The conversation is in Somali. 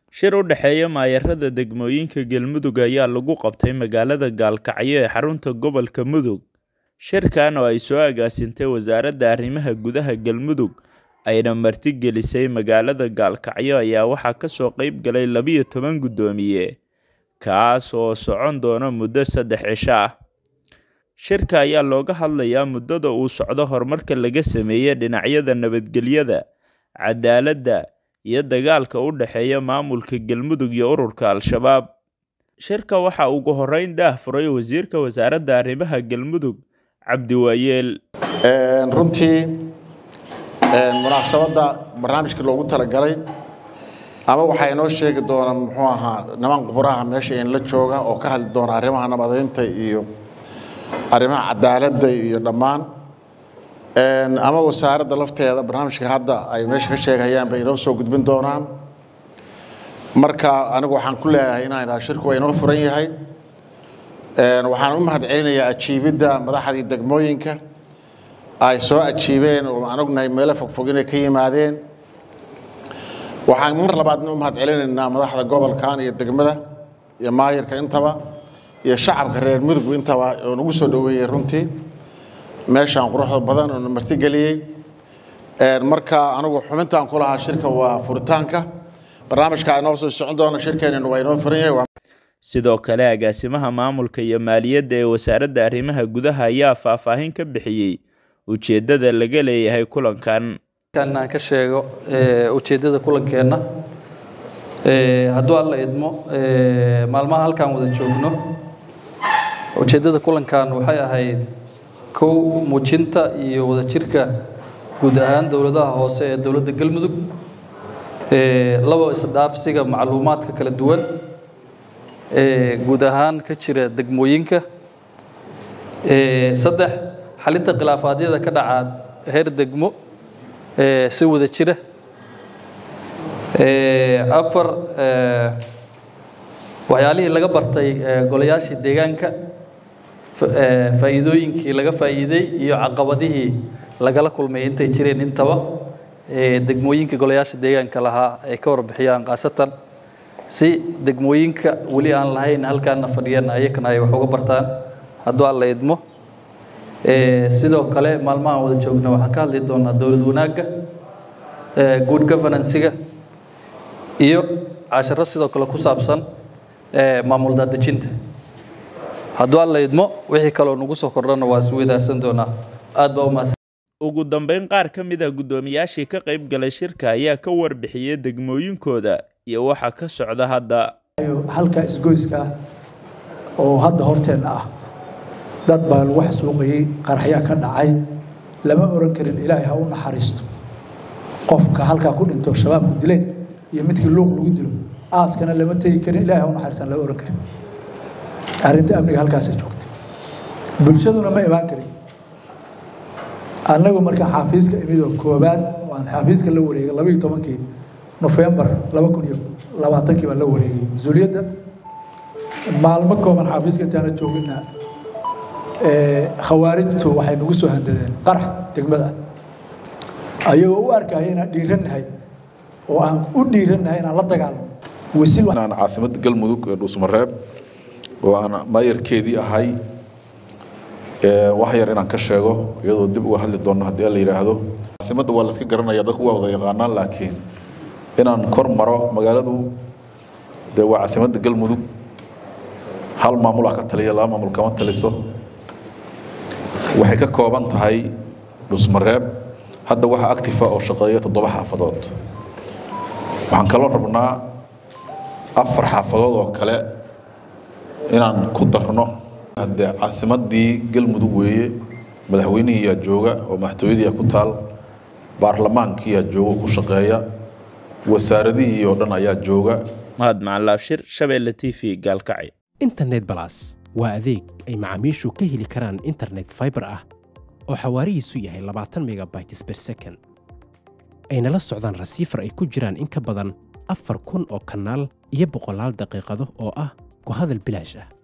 Shir u dhexeeya maayarada degmooyinka Galmudug ayaa lagu qabtay magaalada Gaalkacyo ee xarunta gobolka Mudug. Shirkan oo ay soo agaasintay Wasaaradda Arrimaha Gudaha Galmudug ayna martigelisay magaalada Gaalkacyo ayaa waxaa ka soo qayb galay labiyo toban guddoomiye, kaas oo socon doona muddo saddex cisho ah. Shirka ayaa looga hadlayaa muddada uu socdo horumarka laga sameeyay dhinacyada nabadgelyada, cadaaladda, iyo dagaalka u dhexeeya maamulka Galmudug iyo ururka Al-shabaab. Shirka waxaa ugu horreyn daahfuray Wasiirka Wasaaradda Arrimaha Galmudug, Cabdi Waayeel. runtii munaasabadda barnaamijka loogu talagalay ama waxaa inoo sheegi doona muxuu ahaa niman quburaha meesha in la jooga oo ka hadli doona arrimaha nabadeynta iyo arrimaha cadaaladda iyo dhammaan ama wasaaradda lafteeda barnaamijka hadda ay meesha ka sheegayaan bay inoo soo gudbin doonaan marka anigu waxaan ku leeyahay inaan idhaha shirku waa inoo furan yahay waxaan u mahad celinayaa ajiibidda madaxdii degmooyinka ay soo ajiibeen oo aan ognahay meelo fogfog inay ka yimaadeen waxaan mar labaadna u mahad celinaynaa madaxda gobolkan iyo degmada iyo maayirka intaba iyo shacabka reer mudug intaba oo nagu soo dhoweeyey runtii meeshaan quruxda badan oo na martigeliyey marka anigu xubintaan ku lahaa shirka waa furitaanka barnaamijka inoo soo socon doona shirkeenina waa inoo furan yahay Sidoo kale agaasimaha maamulka iyo maaliyadda ee Wasaaradda Arrimaha Gudaha ayaa faahfaahin ka bixiyey ujeedada laga leeyahay kulankan. kan aan ka sheego ujeeddada kulankeenna hadduu alla idmo maalmaha halkaan wada joogno ujeeddada kulankan waxay ahayd kow muujinta iyo wadajirka guud ahaan dowladaha hoose ee dowladda galmudug labo isdhaafsiga macluumaadka kala duwan guud ahaan ka jira degmooyinka saddex xalinta khilaafaadyada ka dhaca heer degmo si wada jira afar waxyaalihii laga bartay golayaashii deegaanka faa'iidooyinkii laga faa'iiday iyo caqabadihii lagala kulmay intay jireen intaba degmooyinka golayaasha deegaanka lahaa ay ka warbixiyaan khaasatan si degmooyinka weli aan lahayn halkaana fadhiyan ayakana ay wax uga bartaan hadduu alla idmo sidoo kale maalmahan wada joogna waxaan ka hadli doonaa dowlad wanaagga good governansiga iyo casharo sidoo kale ku saabsan maamul daadejinta hadduu alla idmo wixii kaloo nagu soo kordhana waa isu wadaarsan doonaa aad baa u mahadsan Ugu dambeyn qaar ka mid ah guddoomiyaashii ka qayb galay shirka ayaa ka warbixiyey degmooyinkooda iyo waxa ka socda hadda. halka isgoyska ah oo hadda horteenna ah dad baa lagu xasuuqayey qaraxyaa ka dhacay lama oran karin ilaahay ha u naxariisto qofka halkaa ku dhinto shabaabku dileen iyo midkii luuq lagu dilo aaskana lama tegi karin ilaahay ha u naxariistan lama oran karin arrinta amniga halkaasay joogtay bulshaduna ma imaan karin annagu markaa xaafiiska imidoo koobaad waan xaafiiska la wareegay labaiyo tobankii nofembar laba kun iyo labaatankii baan la wareegay mas-uuliyadda maalmo kooban xaafiiska intaana joogina khawaarijtu waxay nagu soo handadeen qarax degmada ayagoo u arkaya inaan dhiirannahay oo aan u dhiirannahay inaan la dagaalno aan caasimadda galmudug ee dhuusmareeb oo aan maayarkeedii ahay wax yar inaan ka sheego iyadoo dib uga hadli doonno haddii la yidhaahdo caasimadda waa la iska garanaya dadku waa wada yaqaanaan laakiin inaan kor maro magaaladu dee waa caasimadda galmudug hal maamul ah ka taliya laba maamul kama taliso waxay ka kooban tahay dhusmareeb hadda waxaa actifa oo shaqeeya toddoba xaafadood waxaan kaloo rabnaa afar xaafadood oo kale inaan ku darno haddee caasimaddii galmudug weeye madaxweynihiiyaa jooga oo madaxtooyadiiyaa ku taal baarlamaankiiyaa jooga ku shaqeeya wasaaradihii oo dhan ayaa jooga mahad macalaabshir shabeelle t v gaalkacyo internet balas waa adeeg ay macaamiishu ka heli karaan internet fiber ah oo xawaarihiisu yahay labaatan megabytes per second ayna la socdaan rasiifar ay ku jiraan in ka badan afar kun oo kanaal iyo boqolaal daqiiqado oo ah ku hadal bilaash ah